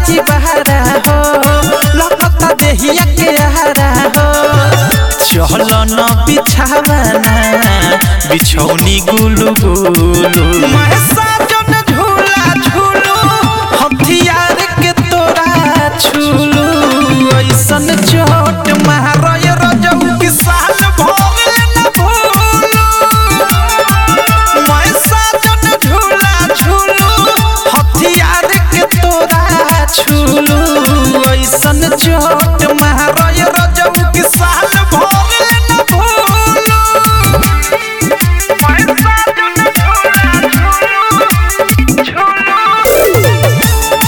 जी बहारा हो लपता देहिया के आहारा हो चल न बिछावना बिछौनी गुलु गुलु मैं साजन झूला झूलू हथियार के तोरा छूलू ऐसन चोट महाराय रजऊ किसान भोगे न भूलू मैं साजन झूला झूलू हथियार के तोरा छूलू ऐसन चोट महाराय रजऊ किसान भोगे न भूलू मैं साजन झूला झूलू झूलू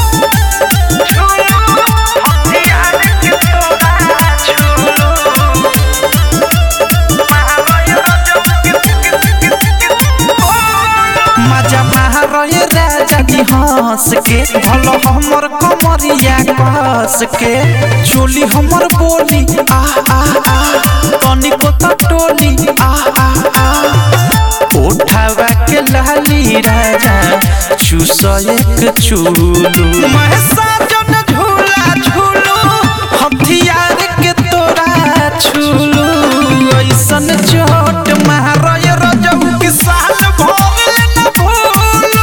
मजा महाराय राजा जी हंस के भलो हमर कमरिया कस के चोली हमर बोली आ आ आ तनिको त टोली आ आ आ उठावा के लाली राजा चूस एक चूलू मैं साजन झूला झूलू हथियार के तोरा छूलू ऐसन चोट महाराय रजऊ किसान भोगे न भूलू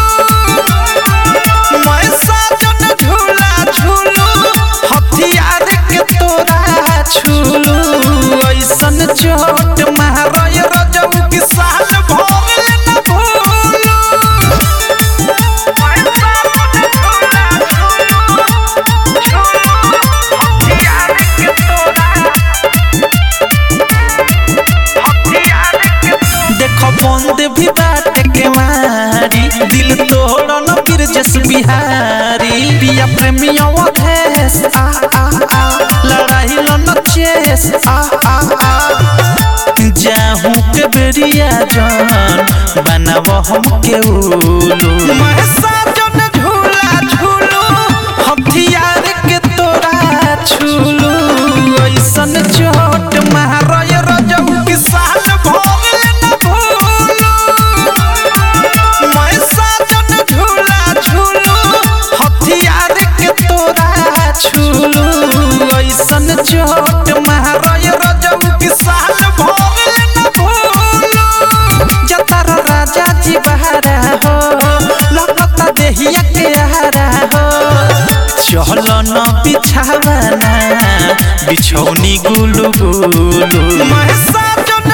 मैं साजन झूला झूलू हथियार के तोरा छूलू ऐसन चोट महाराय रजऊ किसान भोगे न भूलू मैं साजन झूला झूलू हथियार के तोरा देखो बंद भी बाटे के मारी दिल तोड़न बिरजस बिहारी पिया प्रेमी अवधेश आ आ आ लड़ाई लन चेस आ आ आ जाहू के बेरिया जान बनाव हम के उलू मैं साजन झूला झूलू हथियार के तोरा छूलू ऐसन चोट महाराय रजऊ किसान भोगे न भूलू मैं साजन झूला झूलू हथियार के तोरा छूलू ऐसन चोट महाराय रजऊ किसान भोगे न भूलू जतर राजा जी बहारा हो लगता देहिया के आहारा हो चल न बिछावना बिछौनी गुलु गुलु मैं साजन